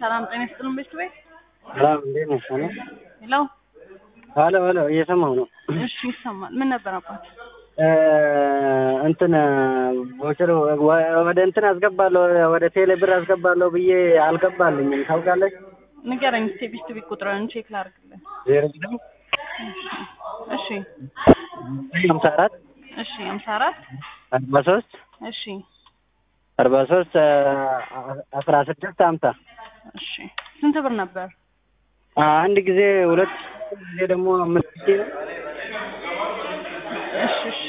ሰላም ጤና ይስጥልን ቤት ቤት ሰላም እንዴት ነሽ? እኔ ሄሎ ሄሎ ሄሎ እየሰማሁ ነው። እሺ ይሰማል ምን ነበር አባት እ እንትን ቦቸር ወደ እንትን አስገባለሁ ወደ ቴሌ ብር አስገባለሁ ብዬ አልገባልኝም ታውቃለች። ንገረኝ እስኪ ቤት ቤት ቁጥርን ቼክ ላድርግልን ዜሮ ዘጠኝ እሺ ሀምሳ አራት እሺ ሀምሳ አራት አርባ ሶስት እሺ አርባ ሶስት አስራ ስድስት ሀምሳ እሺ ስንት ብር ነበር አንድ ጊዜ ሁለት ጊዜ ደግሞ አምስት ጊዜ ነው። እሺ እሺ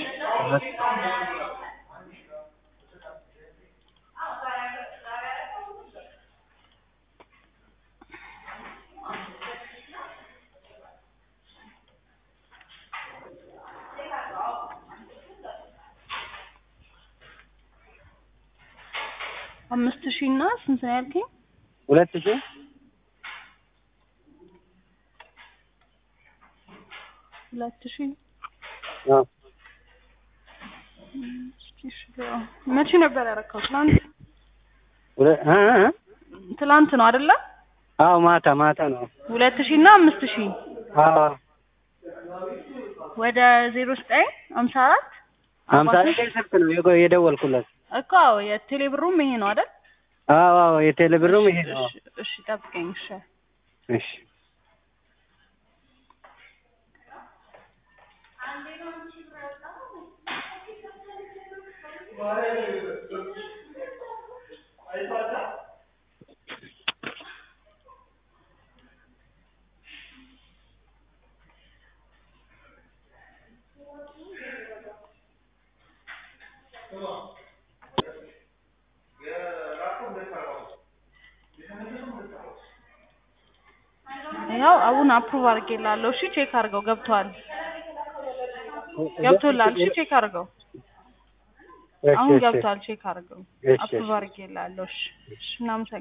አምስት ሺህ እና ስንት ነው ያልከኝ? ሁለት ሺህ ሁለት ሺህ አዎ እስኪ እሺ ግባ። መቼ ነበር ያረካው? ትናንት ሁለ- እ እ ትላንት ነው አይደለ? አዎ ማታ ማታ ነው። ሁለት ሺህ እና አምስት ሺህ አዎ ወደ ዜሮ ዘጠኝ ሀምሳ አራት ሀምሳ ዘጠኝ ስልክ ነው የጎ- የደወልኩለት። እኮ አዎ የቴሌ ብሩም ይሄ ነው አይደል? አዎ አዎ የቴሌ ብሩም ይሄ ነው። እሺ እሺ ጠብቀኝ እሺ እሺ ያው አሁን አፕሩቭ አድርጌላለሁ። እሺ ቼክ አድርገው ገብቷል። ገብቶላል። እሺ ቼክ አድርገው። እሺ አሁን እሺ ገብቷል። ቼክ አድርገው። እሺ፣ አፕሩቭ እሺ። አድርጌላለሁ። እሺ እሺ እናመሰግናለን።